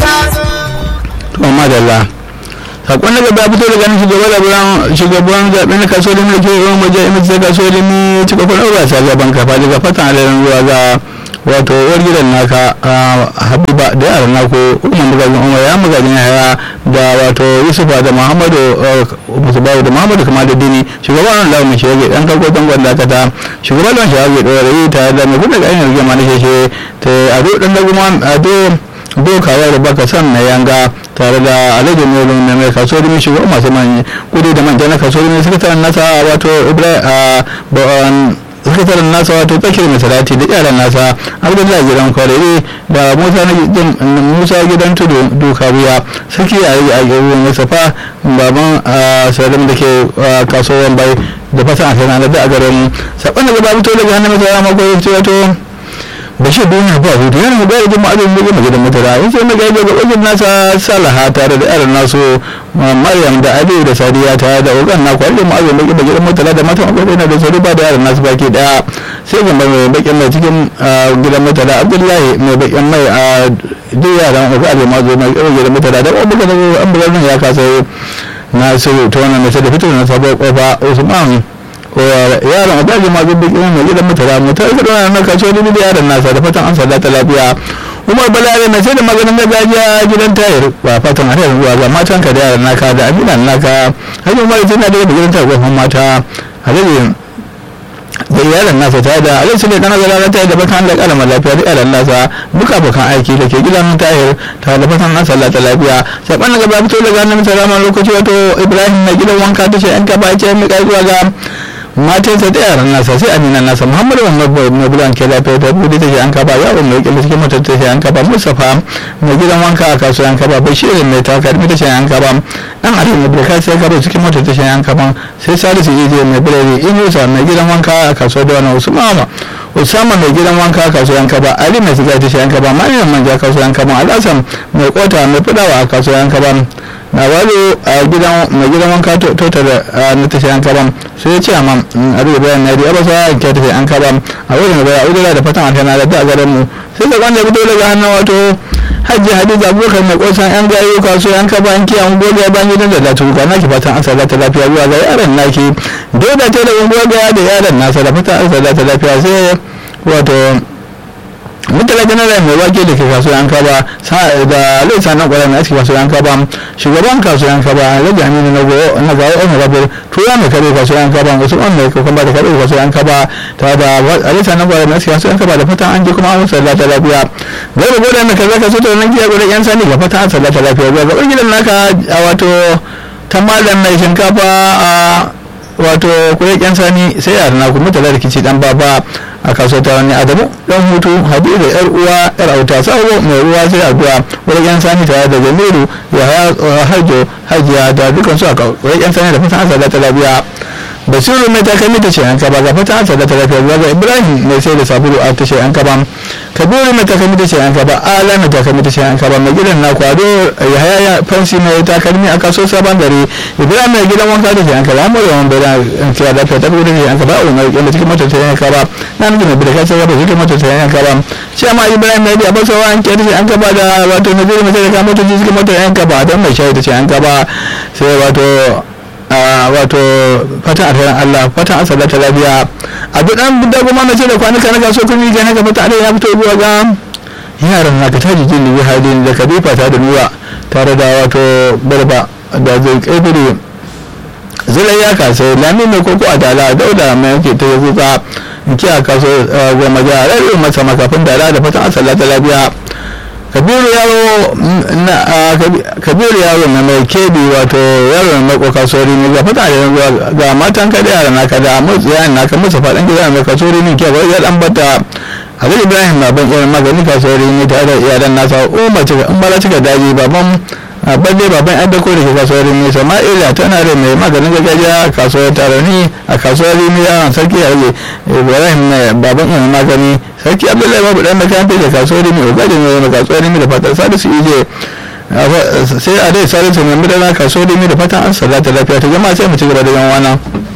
to madalla sakon daga ba fito daga shugaban labaran shugaban zaɓen na kaso da mulki yawan waje imar ta kaso da ni cika kuna ba sa gaban kafa daga fatan alarin ruwa ga wato uwar gidan naka habiba da yaran nako umar magajin umar ya magajin yaya da wato yusufa da muhammadu musubawu da muhammadu kama da dini shugaban lawan mai shirage dan karko dangon dakata shugaban lawan shirage ɗora tare da mai kuɗa ga ainihin rigima na sheshe ta ado ɗan daguma ado dokawa da baka san na yanga tare da alhaji nolo na mai kaso da shugaban masu manyan kudi da manja na kaso da sakataren nasa wato ibrahim sakataren nasa wato tsakiyar mai salati da yaran nasa abdullahi gidan kwarere da musa gidan tudu duka wuya sarki a yi a ruwan wasafa baban salim da ke kasuwan bai da fasa a sanar da a garin saɓon da gaba fito daga hannun masara mako ya wato bashir duniya ba hutu yana mu gaya jama'a da mutum gidan mutara in sai muka yi ga wajen nasa salaha tare da yaran nasu maryam da aliyu da sadiya tare da ogan na kwari da ma'azin baki da gidan mutara da matan akwai na da sauri ba da yaran nasu baki daya sai gamba mai bakin mai cikin gidan mutara abdullahi mai bakin mai a duk yaran uku a jama'a zo mai gidan mutara da kuma muka zama an bugar ya kasa nasiru ta wannan mai da fito na sabuwar kofa usman yaron a daji mazu biki mai gidan mutara mu ta rika na kaso da da yaron nasa da fatan an sada ta lafiya umar balare mai sai da maganin gargajiya gidan tayar ba fatan a tayar ruwa ba matan ka da yaron naka da aminan naka hajji umar tana da gidan tayar gwamnan mata hajji da iyalan nasa ta da alai su ne kana zara ta da bakan da kalmar lafiya da iyalan nasa duka bakan aiki da ke gidan tahir ta da bakan an sallata lafiya saban gaba fito daga nan salama lokaci wato ibrahim na gidan wanka ta ce an kaba ce mai kai zuwa ga matansa da yaran nasa sai amina nasa muhammadu mai bulan ke lafiya ta bude ta an kaba yawon mai kila cikin matar ta an kaba mustapha mai gidan wanka a kasuwa an kaba bashirin mai takarmi ta an kaba dan arewa mai bulka sai kaba cikin matar ta an kaba sai salisu ije mai bulari inusa mai gidan wanka a kasuwa da wani usmama usama mai gidan wanka a kasuwa an kaba ali mai siga ta an kaba mariam manja kasuwa an kaba alhassan mai kota mai fudawa a kasuwa an kaba na walo a gidan mai gidan wanka tota da na tashi an kaban sai ya ce amma a rufe bayan na riya ba sa ke tafi an kaban a wurin da baya udura da fatan alkana da a garin mu sai da wanda fito daga hannun wato hajji hadiza abubakar mai kosan yan gayo kaso yan kaban kiyan gobe ban gidan da latu ga naki fatan an sadata lafiya zuwa ga yaran naki dole ta da gobe da yaran nasa da fatan an sadata lafiya sai wato mutala general mai wake da ke kasuwan kaba da alai sanan kwarar na cikin kasuwan kaba shugaban kasuwan kaba alhaji aminu na goyo na gawo ɗan rabir tura mai kare kasuwan kaba wasu ɗan mai kokon ba da kare kasuwan kaba ta da alai sanan kwarar na cikin kasuwan kaba da fatan an ji kuma an sallata ta lafiya gaba gaba da kaza ka soto nan giya gudan yan sani ga fatan an sallata ta lafiya ga gaban gidan naka a wato ta malam mai shinkafa a wato kuɗin yan sani sai a na kuma tare da kici dan baba a kasuwar ta wani adamu dan hutu haɗu da yar uwa yar auta sabo mai ruwa sai addu'a wurin yan sani tare da jamilu ya harjo hajiya da dukkan su a wurin yan sani da fatan asala ta lafiya basiru mai takalmi ta ce an kaba ga fatan asala ta lafiya ga ibrahim mai sai da sabulu a ta ce an kaba kabiru mai takalmi ta ce an kaba ala mai takalmi ta ce an kaba mai gidan na kwado ya haya fansi mai takalmi a kasuwar sabon gari ibrahim mai gidan wanka ta ce an kaba amma yawan bai da kiya lafiya ta gudu ne an kaba a umar kyan da cikin motar ta yan kaba na nufin da birka sai gaba cikin motar ta yan kaba shi amma ibrahim mai biya basa wa an kyan ta ce an kaba da wato na jirgin mai ta motar cikin motar yan kaba don mai shayi ta ce an kaba sai wato wato fatan alherin Allah fatan an ta lafiya a duk dan da kuma na ce da kwanuka na kaso kun yi gane ga fata ya fito zuwa ga yaran na ka taji jin ni halin da kadifa ta da nuwa tare da wato barba da zai kaifire zulai ya kasa lami mai koko a dala dauda mai yake ta yanzu ka kiya kaso goma ga rarrabe masa makafin dala da fatan an ta lafiya kabiru yaro kabiru yaro na mai kebi wato yaro na mako kasori ne ga fata da yanzu ga matan kada yara na kada motsi yana naka musu faɗin gida mai kasori ne ke ya dan bata abin ibrahim na ban irin magani kasori ne tare da iyalan nasa umar cika in bala cika daji baban balle baban yan dako da ke kasuwar ne sama'ila tana da mai maganin gargajiya a kasuwar tarani a kasuwar rimi yawan sarki a rage ibrahim baban yan magani sarki abdullahi babu dan makarantar da kasuwar rimi ogajin mai kasuwar rimi da fatar salisu ije sai a dai salisu mai madana kasuwar rimi da fatan an sallata lafiya ta jama'a sai mu ci gaba da yan wana.